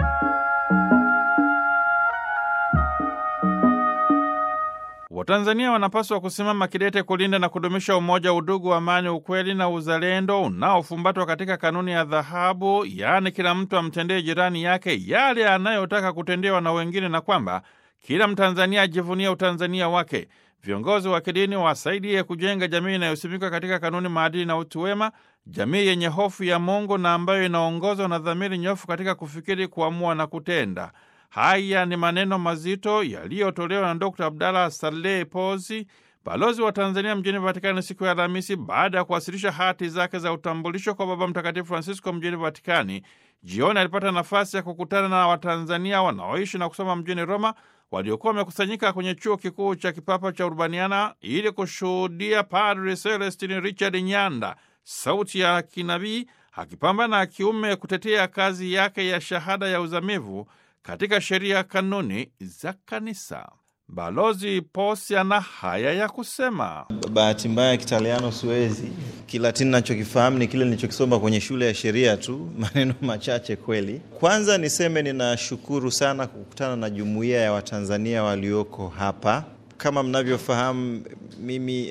Watanzania wanapaswa kusimama kidete kulinda na kudumisha umoja, udugu, amani, ukweli na uzalendo unaofumbatwa katika kanuni ya dhahabu, yaani kila mtu amtendee jirani yake yale anayotaka kutendewa na wengine, na kwamba kila Mtanzania ajivunia utanzania wake. Viongozi wa kidini wasaidie kujenga jamii inayosimikwa katika kanuni, maadili na utu wema, jamii yenye hofu ya Mungu na ambayo inaongozwa na dhamiri nyofu katika kufikiri, kuamua na kutenda. Haya ni maneno mazito yaliyotolewa na Dr Abdallah Saleh Pozi, balozi wa Tanzania mjini Vatikani siku ya Alhamisi baada ya kuwasilisha hati zake za utambulisho kwa Baba Mtakatifu Francisco mjini Vatikani. Jioni alipata nafasi ya kukutana na Watanzania wanaoishi na kusoma mjini Roma waliokuwa wamekusanyika kwenye chuo kikuu cha kipapa cha Urbaniana ili kushuhudia Padre Celestin Richard Nyanda, sauti ya kinabii, akipambana kiume kutetea kazi yake ya shahada ya uzamivu katika sheria kanuni za kanisa. Balozi Posi ana haya ya kusema. Bahati mbaya ya Kitaliano siwezi, Kilatini nachokifahamu ni kile nilichokisoma kwenye shule ya sheria tu, maneno machache kweli. Kwanza niseme ninashukuru sana kukutana na jumuiya ya Watanzania walioko hapa. Kama mnavyofahamu, mimi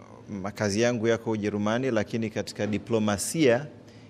makazi yangu yako Ujerumani, lakini katika diplomasia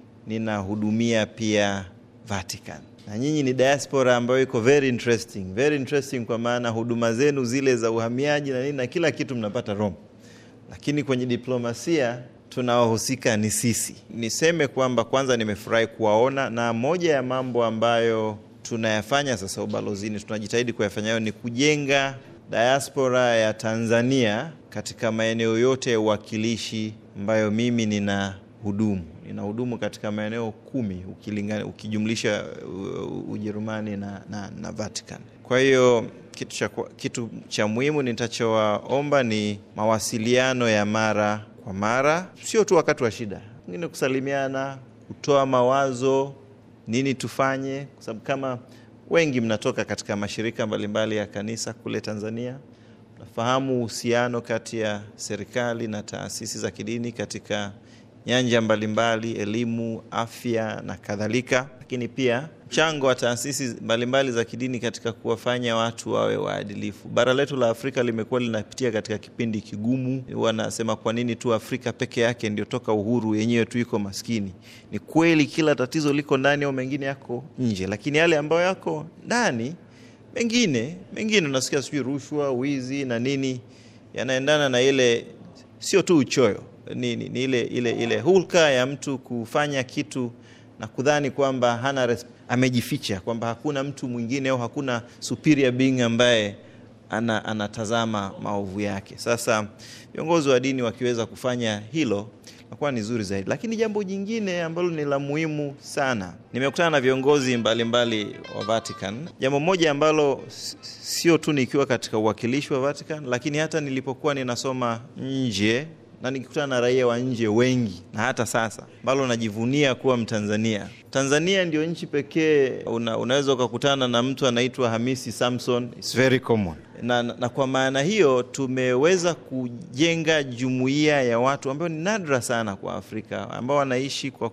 ninahudumia pia Vatican na nyinyi ni diaspora ambayo iko very interesting, very interesting kwa maana huduma zenu zile za uhamiaji na nini na kila kitu mnapata Rome, lakini kwenye diplomasia tunaohusika ni sisi. Niseme kwamba kwanza nimefurahi kuwaona, na moja ya mambo ambayo tunayafanya sasa ubalozini, tunajitahidi kuyafanya hayo ni kujenga diaspora ya Tanzania katika maeneo yote ya uwakilishi ambayo mimi nina hudumu inahudumu katika maeneo kumi ukilingana, ukijumlisha Ujerumani na, na, na Vatican. Kwa hiyo kitu cha, kitu cha muhimu nitachowaomba ni mawasiliano ya mara kwa mara, sio tu wakati wa shida, ingine kusalimiana, kutoa mawazo, nini tufanye, kwa sababu kama wengi mnatoka katika mashirika mbalimbali ya kanisa kule Tanzania, nafahamu uhusiano kati ya serikali na taasisi za kidini katika nyanja mbalimbali, elimu, afya na kadhalika, lakini pia mchango wa taasisi mbalimbali za kidini katika kuwafanya watu wawe waadilifu. Bara letu la Afrika limekuwa linapitia katika kipindi kigumu. Wanasema kwa nini tu Afrika peke yake ndio toka uhuru yenyewe tu iko maskini? Ni kweli kila tatizo liko ndani au mengine yako nje, lakini yale ambayo yako ndani, mengine mengine unasikia sijui rushwa, wizi na nini, yanaendana na ile sio tu uchoyo ni, ni, ni ile, ile, ile hulka ya mtu kufanya kitu na kudhani kwamba hana amejificha, kwamba hakuna mtu mwingine au hakuna superior being ambaye ana, anatazama maovu yake. Sasa viongozi wa dini wakiweza kufanya hilo nakuwa ni zuri zaidi. Lakini jambo jingine ambalo ni la muhimu sana, nimekutana na viongozi mbalimbali mbali wa Vatican. Jambo moja ambalo sio tu nikiwa katika uwakilishi wa Vatican, lakini hata nilipokuwa ninasoma nje na nikikutana na raia wa nje wengi, na hata sasa ambalo najivunia kuwa Mtanzania. Tanzania ndio nchi pekee una, unaweza ukakutana na mtu anaitwa Hamisi Samson, it's very common na, na, na kwa maana hiyo tumeweza kujenga jumuiya ya watu ambao ni nadra sana kwa Afrika, ambao wanaishi kwa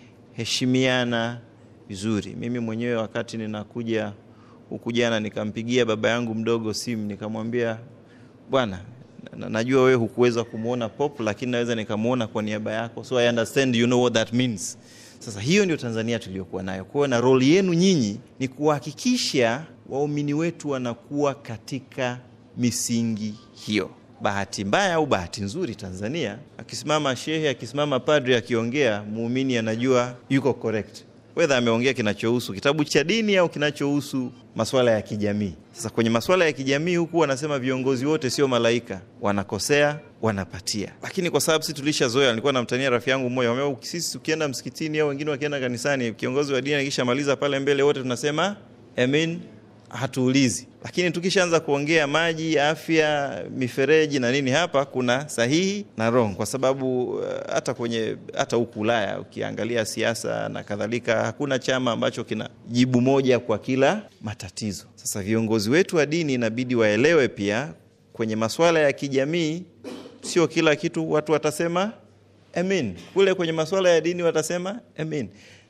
kuheshimiana vizuri. Mimi mwenyewe wakati ninakuja huku jana, nikampigia baba yangu mdogo simu nikamwambia, bwana najua wewe hukuweza kumwona Pop, lakini naweza nikamwona kwa niaba yako, so I understand you know what that means. Sasa hiyo ndio Tanzania tuliyokuwa nayo. Kwa hiyo na roli yenu nyinyi ni kuhakikisha waumini wetu wanakuwa katika misingi hiyo. Bahati mbaya au bahati nzuri, Tanzania akisimama shehe, akisimama padri, akiongea, muumini anajua yuko correct wedha ameongea kinachohusu kitabu cha dini au kinachohusu masuala ya kijamii. Sasa kwenye masuala ya kijamii huku wanasema viongozi wote sio malaika, wanakosea, wanapatia. Lakini kwa sababu sisi tulishazoea, nilikuwa namtania rafiki yangu mmoja, sisi ukienda msikitini au wengine wakienda kanisani, kiongozi wa dini akishamaliza pale mbele, wote tunasema amen, hatuulizi. Lakini tukishaanza kuongea maji, afya, mifereji na nini, hapa kuna sahihi na wrong, kwa sababu hata uh, kwenye hata huku Ulaya ukiangalia siasa na kadhalika, hakuna chama ambacho kina jibu moja kwa kila matatizo. Sasa viongozi wetu wa dini inabidi waelewe pia kwenye masuala ya kijamii, sio kila kitu watu watasema amen. Kule kwenye masuala ya dini watasema amen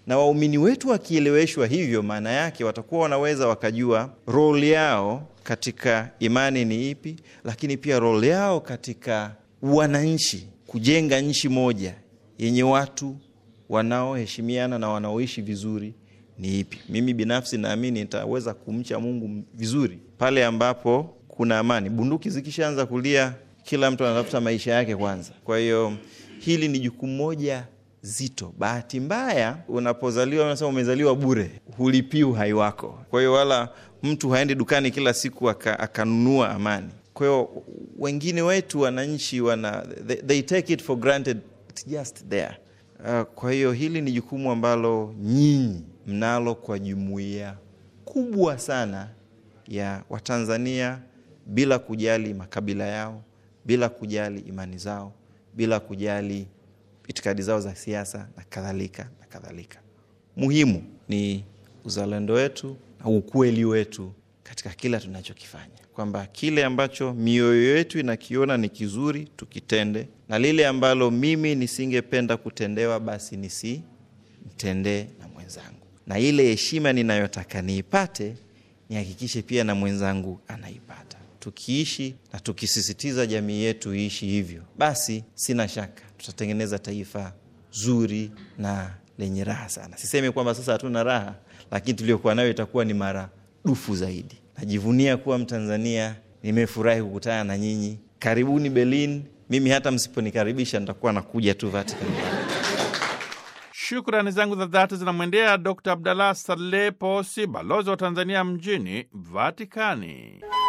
na waumini wetu wakieleweshwa hivyo, maana yake watakuwa wanaweza wakajua role yao katika imani ni ipi, lakini pia role yao katika wananchi, kujenga nchi moja yenye watu wanaoheshimiana na wanaoishi vizuri ni ipi. Mimi binafsi naamini nitaweza kumcha Mungu vizuri pale ambapo kuna amani. Bunduki zikishaanza kulia, kila mtu anatafuta maisha yake kwanza. Kwa hiyo hili ni jukumu moja zito. Bahati mbaya, unapozaliwa unasema umezaliwa bure, hulipii uhai wako. Kwa hiyo wala mtu haendi dukani kila siku akanunua amani. Kwa hiyo wengine wetu wananchi wana they, they take it for granted, it's just there. Uh, kwa hiyo hili ni jukumu ambalo nyinyi mnalo kwa jumuiya kubwa sana ya Watanzania bila kujali makabila yao, bila kujali imani zao, bila kujali itikadi zao za siasa na kadhalika na kadhalika. Muhimu ni uzalendo wetu na ukweli wetu katika kila tunachokifanya, kwamba kile ambacho mioyo yetu inakiona ni kizuri tukitende, na lile ambalo mimi nisingependa kutendewa basi nisimtendee na mwenzangu, na ile heshima ninayotaka niipate nihakikishe pia na mwenzangu anaipata. Tukiishi na tukisisitiza jamii yetu iishi hivyo, basi sina shaka tutatengeneza taifa zuri na lenye raha sana. Sisemi kwamba sasa hatuna raha, lakini tuliokuwa nayo itakuwa ni maradufu zaidi. Najivunia kuwa Mtanzania, nimefurahi kukutana na nyinyi. Karibuni Berlin. Mimi hata msiponikaribisha nitakuwa nakuja tu Vatican. Shukrani zangu za dhati zinamwendea Dr Abdallah Saleh Posi, balozi wa Tanzania mjini Vatikani.